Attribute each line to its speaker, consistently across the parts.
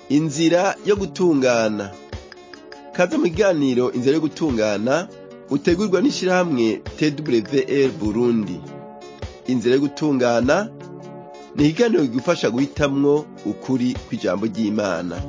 Speaker 1: inzira yo gutungana kaze mu kiganiro inzira yo gutungana utegurwa n'ishirahamwe twr burundi inzira yo gutungana ni ikiganiro kigufasha guhitamwo ukuri kw'ijambo ry'imana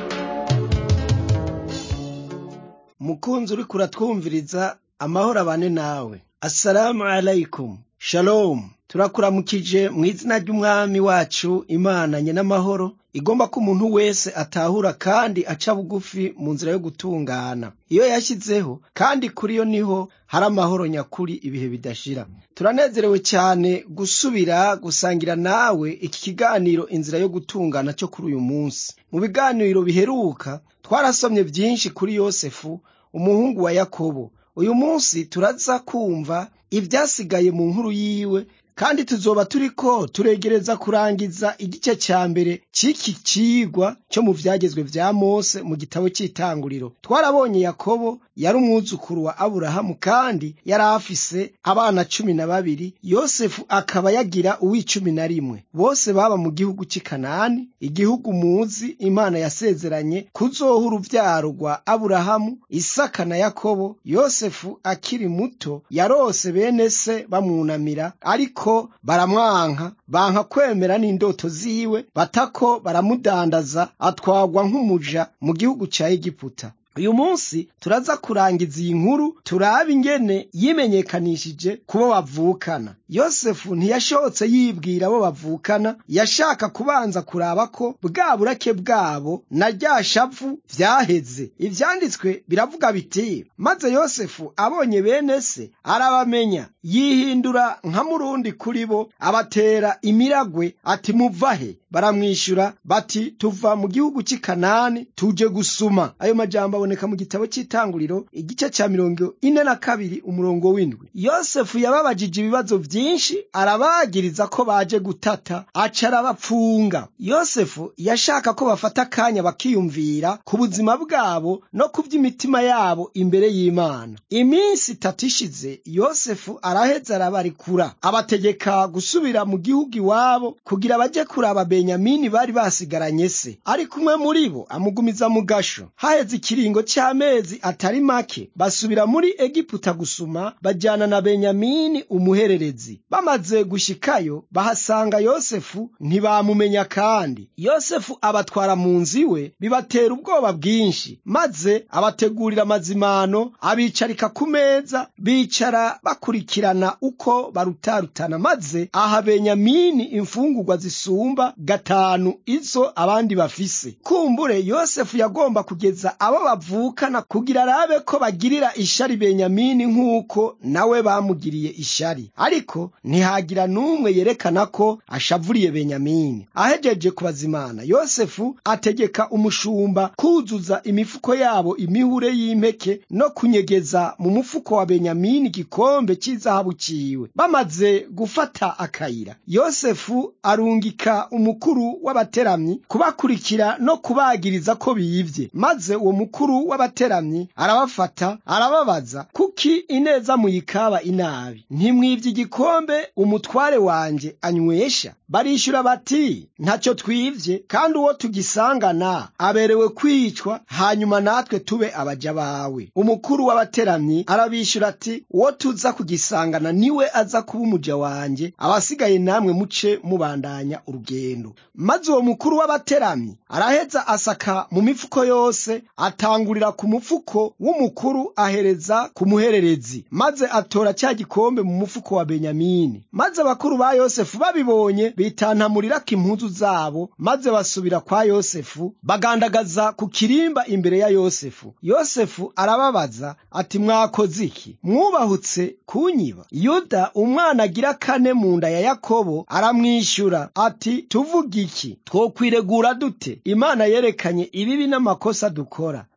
Speaker 2: mukunzi uriko uratwumviriza amahoro abane nawe assalamu alaikum shalom turakuramukije mu izina ry'umwami wacu imana nyenamahoro igomba ko umuntu wese atahura kandi aca bugufi mu nzira yo gutungana iyo yashyizeho kandi kuri yo niho hari amahoro nyakuri ibihe bidashira turanezerewe cyane gusubira gusangira nawe iki kiganiro inzira yo gutungana cyo kuri uyu munsi mu biganiro biheruka twarasomye byinshi kuri yosefu umuhungu wa yakobo uyu munsi turaza kumva ibyasigaye mu nkuru yiwe kandi tuzoba turiko turegereza kurangiza igice ca mbere c'iki cigwa cyo mu vyagezwe vya mose mu gitabo c'itanguriro twarabonye yakobo yari umwuzukuru wa aburahamu kandi yari afise abana cumi na babiri yosefu akaba yagira uw'icumi na rimwe bose baba mu gihugu c'i kanani igihugu muzi imana yasezeranye kuzoha uruvyaro rwa aburahamu isaka na yakobo yosefu akiri muto yarose bene se bamwunamira ariko ko baramwanka banka kwemera n'indoto ziwe batako baramudandaza atwagwa nk'umuja mu gihugu ca egiputa uyu munsi turaza kurangiza iyi nkuru turabe ingene yimenyekanishije kubo bavukana yosefu ntiyashobotse yibwira abo bavukana yashaka kubanza kuraba ko bwa burake bwabo na rya shavu vyaheze ivyanditswe biravuga biti maze yosefu abonye bene se arabamenya yihindura nka murundi kuri bo abatera imiragwe ati muvahe baramwishyura bati tuva mu gihugu cy'i kanani tuje gusuma ayo majambo aboneka mu gitabo cy'itanguriro igice cya mirongo ine na kabiri umurongo w'indwi yosefu yababajije ibibazo byinshi arabagiriza ko baje gutata aca arabapfunga yosefu yashaka ko bafata akanya bakiyumvira ku buzima bwabo no ku by'imitima yabo imbere y'imana iminsi itatu ishize yosefu araheza arabarikura abategeka gusubira mu gihugu iwabo kugira baje kuraba benyamini bari basigaranye se ariko umwe muri bo amugumiza mu gasho haheze ikiringo cy'amezi atari make basubira muri egiputa gusuma bajyana na benyamini umuhererezi bamaze gushikayo bahasanga yosefu ntibamumenya kandi yosefu abatwara mu nzu iwe bibatera ubwoba bwinshi maze abategurira amazimano abicarika ku meza bicara bakurikirana uko barutarutana maze aha benyamini imfungurwa zisumba gatanu izo abandi bafise kumbure yosefu yagomba kugeza abo bavukana kugira arabe ko bagirira ishari benyamini nk'uko nawe bamugiriye ishari ariko ntihagira n'umwe yerekana ko ashavuriye benyamini ahejeje kubazimana yosefu ategeka umushumba kuzuza imifuko yabo imihure y'impeke no kunyegeza mu mufuko wa benyamini igikombe cy'izahabu ciwe bamaze gufata akayira yosefu arungika umukuru w'abateramyi kubakurikira no kubagiriza ko biyivye maze uwo mukuru w'abateramyi arabafata arababaza kuki ineza muyikaba inabi ntimwivye igikombe umutware wanje anywesha barishura bati ntacyo twivye kandi uwo tugisangana aberewe kwicwa hanyuma natwe tube abaja bawe umukuru w'abateramyi arabishura ati uwo tuza kugisangana niwe aza kuba umuja wanje abasigaye namwe muce mubandanya urugendo maze uwo mukuru w'abateramyi araheza asaka mu mifuko yose atangurira ku mufuko w'umukuru ahereza ku muhererezi maze atora cya gikombe mu mufuko wa benyamini maze abakuru ba yosefu babibonye bitantamurirako impuzu zabo maze basubira kwa yosefu bagandagaza ku kirimba imbere ya yosefu yosefu arababaza ati mwakoze iki mwubahutse kunyiba yuda umwana agira kane mu nda ya yakobo aramwishyura ati tuvuga iki twokwiregura dute imana yerekanye ibibi n'amakosa dukora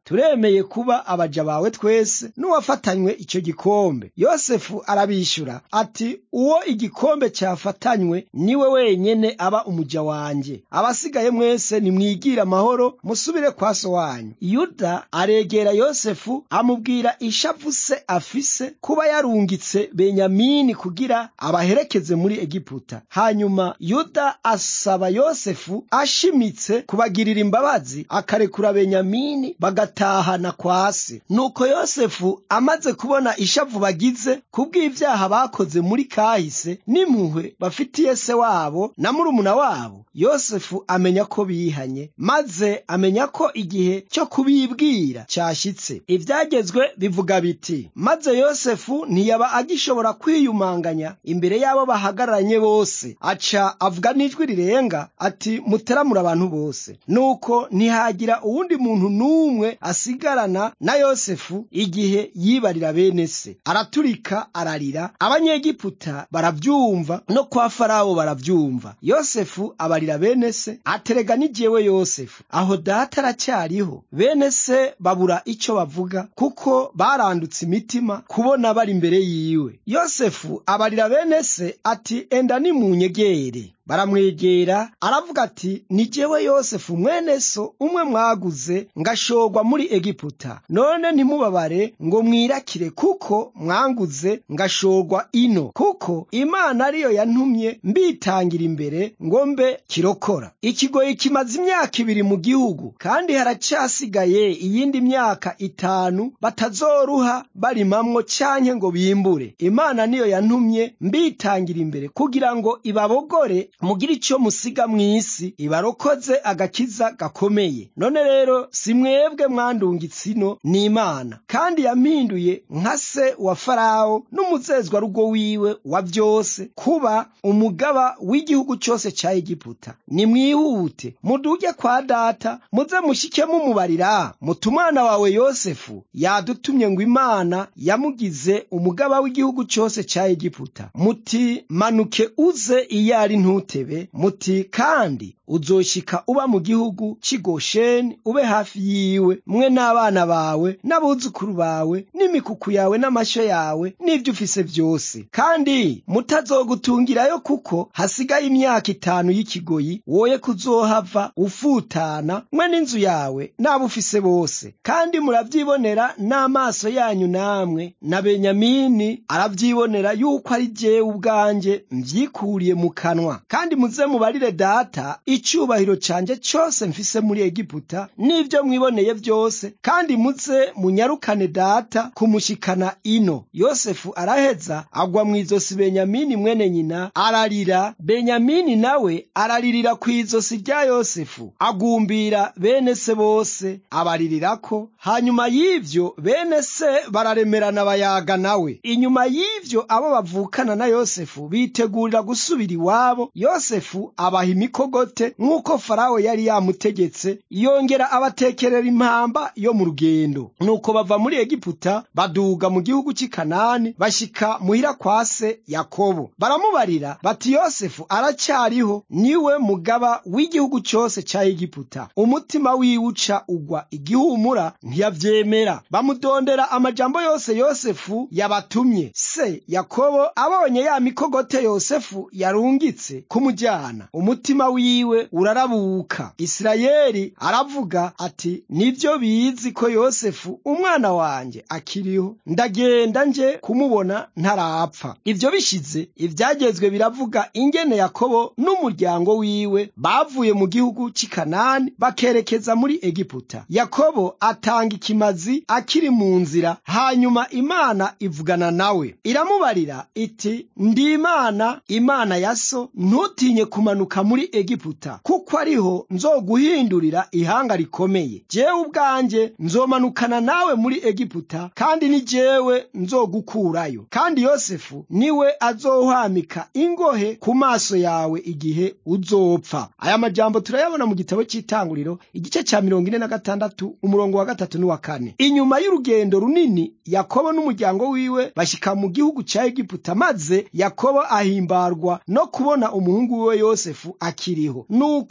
Speaker 2: turemeye kuba abaja bawe twese n'uwafatanywe icyo gikombe yosefu arabishyura ati uwo igikombe cyafatanywe niwe wenyene aba umuja wanjye abasigaye mwese nimwigire amahoro musubire kwa so wanyu yuda aregera yosefu amubwira ishavu se afise kuba yarungitse benyamini kugira abaherekeze muri egiputa hanyuma yuda asaba yosefu ashimitse kubagirira imbabazi akarekura benyamini bagatahana kwa se nuko yosefu amaze kubona ishavu bagize kubw'ibyaha bakoze muri kahise n'impuhwe bafitiye se wabo na murumuna wabo yosefu amenya ko bihanye maze amenya ko igihe cyo kubibwira cyashyitse ibyagezwe bivuga biti maze yosefu ntiyaba agishobora kwiyumanganya imbere y'abo bahagararanye bose aca avuga n'ijwi rirenga ati muteramura abantu bose nuko ntihagira uwundi muntu n'umwe asigarana na yosefu igihe yibarira bene se araturika ararira abanyegiputa barabyumva no kwa farawo barabyumva yosefu abarira bene se aterega n'igiyewe yosefu aho data aracyariho bene se babura icyo bavuga kuko barandutse imitima kubona bari imbere yiwe yosefu abarira bene se ati enda nimunyegere baramwegera aravuga ati ni jewe yosefu mwene so umwe mwaguze ngashorwa muri egiputa none ntimubabare ngo mwirakire kuko mwanguze ngashorwa ino kuko imana ariyo yantumye mbitangira imbere ngo mbe kirokora ikigoyi kimaze imyaka ibiri mu gihugu kandi haracyasigaye iyindi myaka itanu batazoruha barimamwo canke ngo bimbure imana niyo yantumye mbitangira imbere kugira ngo ibabogore mugire icyo musiga mu isi ibarokoze agakiza gakomeye none rero si mwebwe mwandungitse ino ni imana kandi yampinduye nka se wa farawo n'umuzezwarugo wiwe wa byose kuba umugaba w'igihugu cyose cya egiputa nimwihute muduge kwa data muze mushike mumubarira muti umwana wawe yosefu yadutumye ngo imana yamugize umugaba w'igihugu cyose cya egiputa muti manuke uze iyo ari ntutebe muti kandi uzoshika uba mu gihugu cy'igosheni ube hafi yiwe mwe n'abana bawe n'abuzukuru bawe n'imikuku yawe n'amashyo yawe n'ibyo ufise byose kandi mutazogutungirayo kuko hasigaye imyaka itanu y'ikigoyi woye kuzohava ufutana mwe n'inzu yawe n'abo ufise bose kandi murabyibonera n'amaso yanyu namwe na benyamini arabyibonera yuko ari jyewe ubwanjye mvyikuriye mu kanwa kandi muze mubarire data icyubahiro cyanjye cyose mfise muri egiputa n'ibyo mwiboneye byose kandi muze munyarukane data kumushikana ino yosefu araheza agwa mu izosi benyamini mwene nyina ararira benyamini nawe araririra ku izosi rya yosefu agumbira bene se bose abaririrako hanyuma y'ivyo bene se bararemerana bayaga nawe inyuma y'ivyo abo bavukana na yosefu bitegurira gusubira iwabo yosefu abaha imikogote nk'uko farawo yari yamutegetse yongera abatekerera impamba yo mu rugendo nuko bava muri egiputa baduga mu gihugu cy'i kanani bashika muhira kwa se yakobo baramubarira bati yosefu aracyariho niwe mugaba w'igihugu cyose cya egiputa umutima wiwe uca ugwa igihumura ntiyavyemera bamudondera amajambo yose yosefu yabatumye se yakobo abonye ya mikogote yosefu yarungitse kumujyana umutima wiwe urarabuka isirayeli aravuga ati nibyo bizi ko yosefu umwana wanjye akiriho ndagenda nje kumubona ntarapfa ibyo bishize ibyagezwe biravuga ingene yakobo n'umuryango wiwe bavuye mu gihugu cy'i kanani bakerekeza muri egiputa yakobo atanga ikimazi akiri mu nzira hanyuma imana ivugana nawe iramubarira iti ndi imana imana ya so ntutinye kumanuka muri egiputa kuko ariho nzoguhindurira ihanga rikomeye jewe ubwanjye nzomanukana nawe muri egiputa kandi ni jewe nzogukurayo kandi yosefu niwe azohwamika ingohe ku maso yawe igihe uzopfa aya majambo turayabona mu gitabo cy'itanguriro igice cya mirongo ine na gatandatu umurongo wa gatatu n'uwa kane inyuma y'urugendo runini yakobo n'umuryango wiwe bashyika mu gihugu cya egiputa maze yakobo ahimbarwa no kubona umuhungu wiwe yosefu akiriho nuko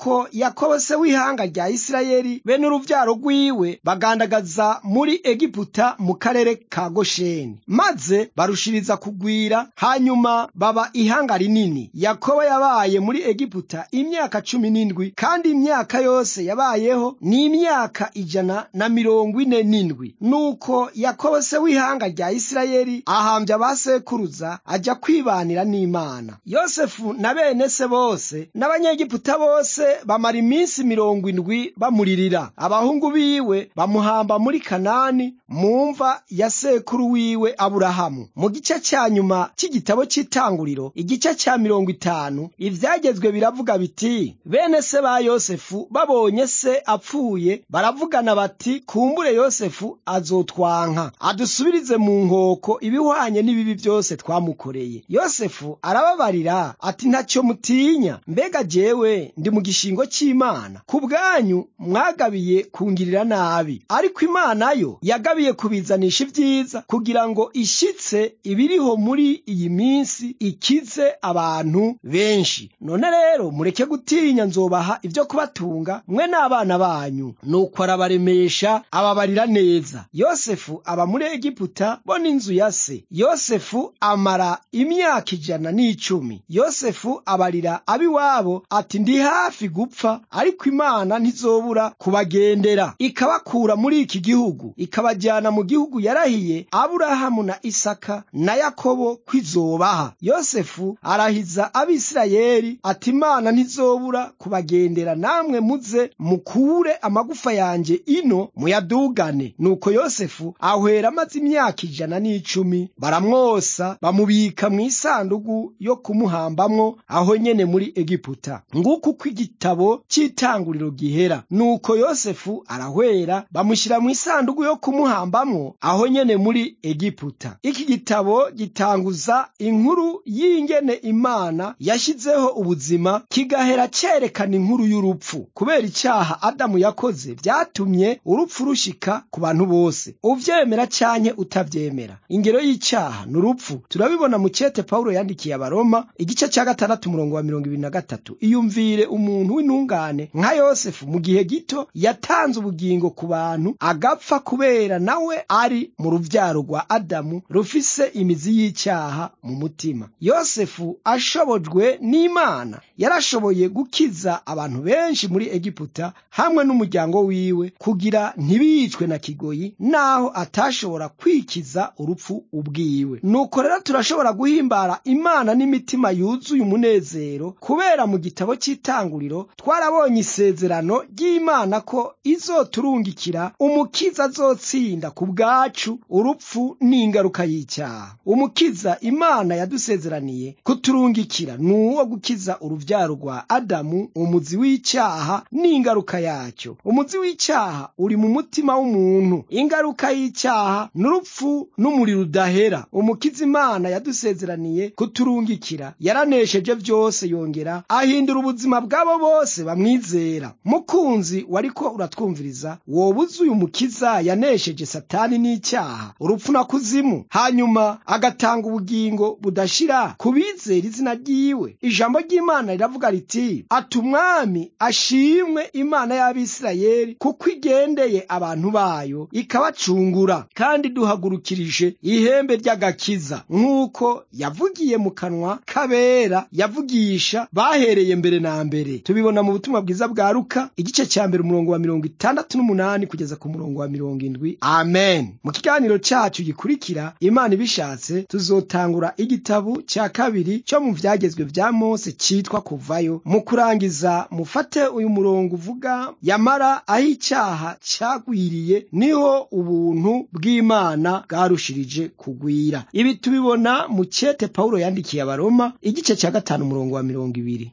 Speaker 2: nuko yakobo se w'ihanga rya isirayeli be n'uruvyaro rwiwe bagandagaza muri egiputa mu karere ka gosheni maze barushiriza kugwira hanyuma baba ihanga rinini yakobo yabaye muri egiputa imyaka cumi n'indwi kandi imyaka yose yabayeho ni imyaka ijana na mirongo ine n'indwi nuko yakobo se w'ihanga rya isirayeli ahambya abasekuruza ajya kwibanira n'imana yosefu na bene se bose n'abanyegiputa bose bamara iminsi mirongo indwi bamuririra abahungu biwe bamuhamba muri kanani mu mva ya sekuru wiwe aburahamu mu gice cya nyuma cy'igitabo cy'itanguriro igice cya mirongo itanu ibyagezwe biravuga biti bene se ba yosefu babonye se apfuye baravugana bati kumbure yosefu azotwanka adusubirize mu nkoko ibihwanye n'ibibi byose twamukoreye yosefu arababarira ati ntacyo mutinya mbega jewe ndi mu gishingo cy'imana ku bwanyu mwagabiye kungirira nabi ariko imana yo yagabiye kubizanisha ibyiza kugira ngo ishyitse ibiriho muri iyi minsi ikize abantu benshi none rero mureke gutinya nzobaha ibyo kubatunga mwe n'abana banyu nuko arabaremesha ababarira neza yosefu aba muri egiputa bo n'inzu ya se yosefu amara imyaka ijana n'icumi yosefu abarira ab'iwabo ati ndi hafi gupfa ariko imana ntizobura kubagendera ikabakura muri iki gihugu ikabajyana mu gihugu yarahiye aburahamu na isaka na yakobo kwizobaha yosefu arahiza abisirayeli ati imana ntizobura kubagendera namwe muze mukure amagufa yanjye ino muyadugane nuko yosefu ahwera amaze imyaka ijana n'icumi baramwosa bamubika mu isanduku yo kumuhambamwo aho nyene muri egiputa nguko uko igitabo cy'itanguriro gihera nuko yosefu arahwera bamushyira mu isanduku yo kumuhambamwo aho nyene muri egiputa iki gitabo gitanguza inkuru y'ingene imana yashyizeho ubuzima kigahera cyerekana inkuru y'urupfu kubera icyaha adamu yakoze byatumye urupfu rushika ku bantu bose uvyemera canke utavyemera ingero y'icyaha ni urupfu turabibona mu cete pawulo yandikiye abaroma igice cya gatandatu umurongo wa mirongo ibiri na gatatu iyumvire umuntu w'intungane nka yosefu mu gihe gito yatanze ubugingo ku bantu agapfa kubera nawe ari mu ruvyaro rwa adamu rufise imizi y'icyaha mu mutima yosefu ashobojwe n'imana yarashoboye gukiza abantu benshi muri egiputa hamwe n'umuryango wiwe kugira ntibicwe na kigoyi naho atashobora kwikiza urupfu ubwiwe nuko rero turashobora guhimbara imana n'imitima yuzuye umunezero kubera mu gitabo cy'itanguriro twarabonye isezerano ry'imana ko izoturungikira umukiza azotsinda ku bwacu urupfu n'ingaruka y'icyaha umukiza imana yadusezeraniye kuturungikira ni uwo gukiza uruvyaro rwa adamu umuzi w'icyaha n'ingaruka yacyo umuzi w'icyaha uri mu mutima w'umuntu ingaruka y'icyaha n'urupfu n'umuriro udahera umukiza imana yadusezeraniye kuturungikira yaranesheje byose yongera ahindura ubuzima bw'abo bose bamwizera mukunzi wariko uratwumviriza woba uzi uyu mukiza yanesheje satani n'icyaha urupfu na kuzimu hanyuma agatanga ubugingo budashira ku bizera izina ryiwe ijambo ry'imana riravuga riti ati umwami ashimwe imana y'abisirayeli kuko igendeye abantu bayo ikabacungura kandi duhagurukirije ihembe ry'agakiza nk'uko yavugiye mu kanwa kabera yavugisha bahereye mbere na mbere tubibona mu butumwa bwiza bwa luka igice cya mbere umurongo wa mirongo itandatu n'umunani kugeza ku murongo wa mirongo indwi amen mu kiganiro cyacu gikurikira imana ibishatse tuzotangura igitabo cya kabiri cyo mu byagezwe bya mose cyitwa kuvayo mu kurangiza mufate uyu murongo uvuga yamara aho icyaha cyagwiriye niho ubuntu bw'imana bwarushirije kugwira ibi tubibona mu cyete pawulo yandikiye abaroma igice cya gatanu umurongo wa mirongo ibiri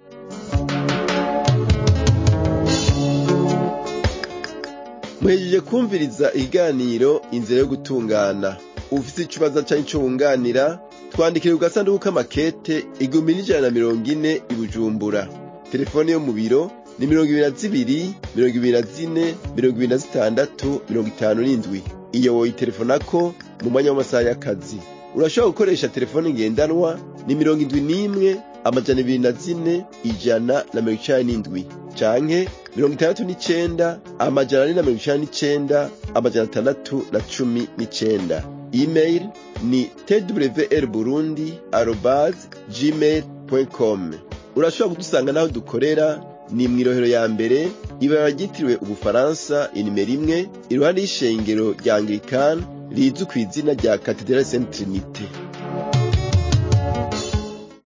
Speaker 1: muhejeje kumviriza ikiganiro inzira yo gutungana ufite ikibazo cyangwa icyo wunganira twandikire ku gasanduku k'amakete igihumbi n'ijana na mirongo ine i bujumbura telefone yo mu biro ni mirongo ibiri na zibiri mirongo ibiri na zine mirongo ibiri na zitandatu mirongo itanu n'indwi iyo woyitelefonako mu mwanya w'amasaha y'akazi urashobora gukoresha telefone ngendanwa ni mirongo indwi n'imwe amajana ibiri na zine ijana na mirongo icenda n'indwi canke mirongo itandatu n'icenda amajana ane na mirongo icenda n'icenda amajana atandatu na cumi n'icenda email ni twr burundi arobase gmail com urashobora kudusanga n'aho dukorera ni mw'irohero ya mbere ibara ryitiriwe ubufaransa inimero imwe iruhande y'ishengero rya anglikani rizwi ku izina rya katedrali saint trinite